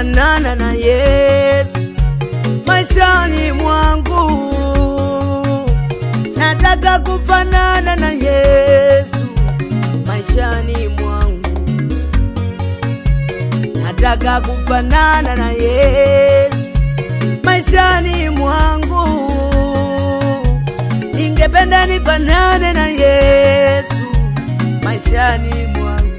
kufanana na Yesu maishani mwangu. Nataka kufanana na Yesu maishani mwangu. Nataka kufanana na Yesu maishani mwangu. Ningependa nifanane na Yesu maishani mwangu.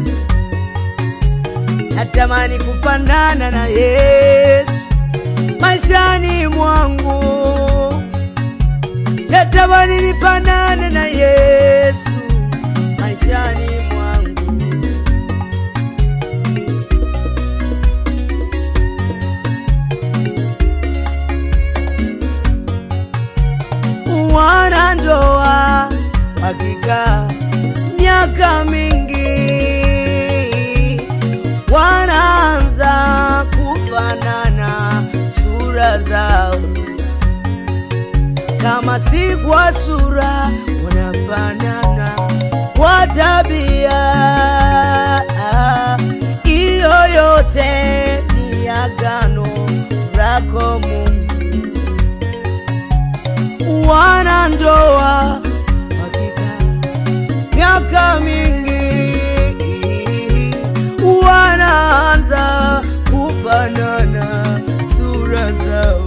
Natamani kufanana na Yesu maishani mwangu. Natamani nifanane na Yesu maishani mwangu. Wanandoa wakikaa miaka mingi, wanaanza kufanana sura zao, kama si kwa sura, wanafanana kwa tabia. Hiyo yote ni agano lako Mungu wanandoa wakikaa miaka mingi, wanaanza kufanana sura zao,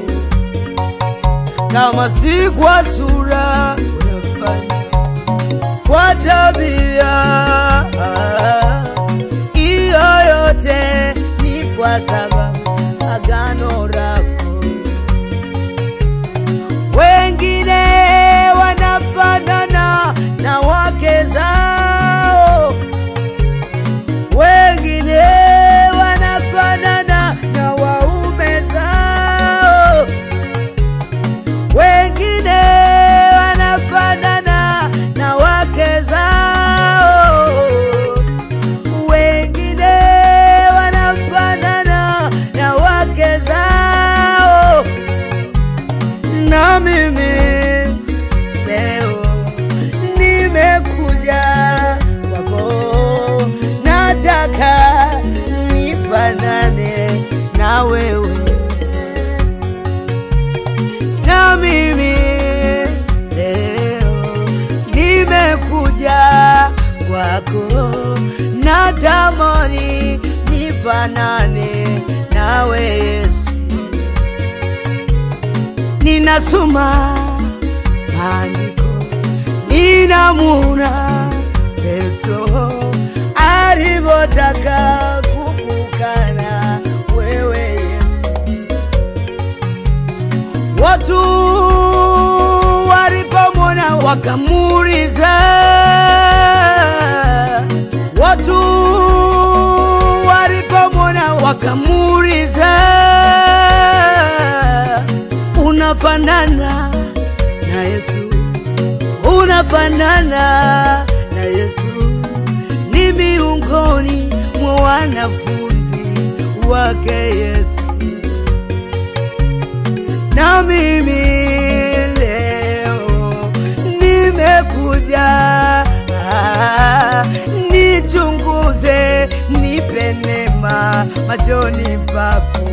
kama si kwa sura, wanafanya kwa tabia. Hiyo yote ni kwa sababu agano lako wengine wanafanana na wake zao, wengine wanafanana na waume zao, wengine wanafanana na wake zao, wengine wanafanana na wake zao na mimi leo nimekuja kwako, nataka nifanane na wewe. Na mimi leo nimekuja kwako, natamani nifanane nawe Yesu ninasoma maandiko, ninamuna Petro alivyotaka kukukana wewe Yesu. Watu walipomwona wakamuuliza, watu walipomwona wakamuuliza unafanana na Yesu, unafanana na Yesu, ni miongoni mwa wanafunzi wake Yesu. Na mimi leo nimekuja, ah, nichunguze, nipe neema machoni pako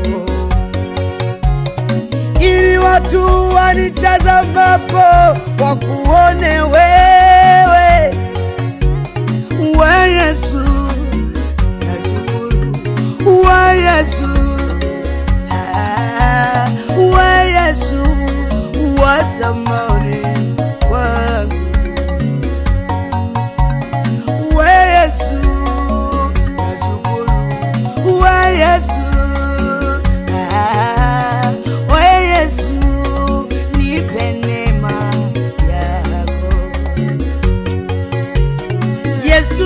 ili watu wanitazamapo wakuone wewe, we Yesu, nashukuru we Yesu, ah, we Yesu wa samani wangu, we Yesu, nashukuru we Yesu, ah, we Yesu, nipe neema yako Yesu,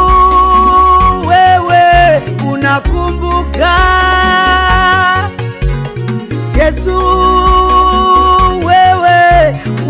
wewe unakumbuka. Yesu, wewe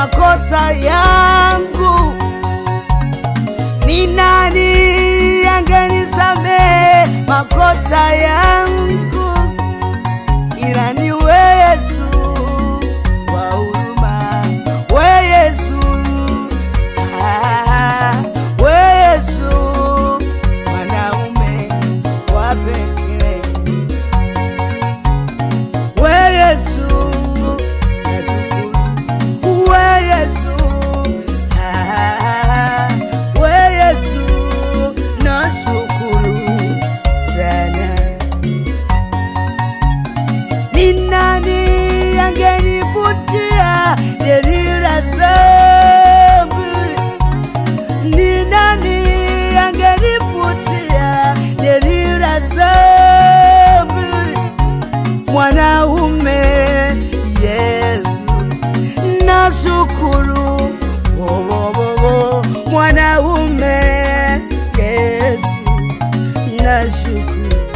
makosa yangu. Ni nani angenisamehe makosa yangu? Ila ni wewe Yesu wa huruma, wewe Yesu, ah, wewe Yesu mwanaume wa pekee, wewe Yesu nashukuru, wewe Yesu, ah, wewe Yesu nashukuru sana. Ni nani angenivutia deni la dhambi? Ni nani angenivutia deni la dhambi? Mwanaume Yesu, nashukuru wo, wo, wo, wo. Mwanaume Yesu, nashukuru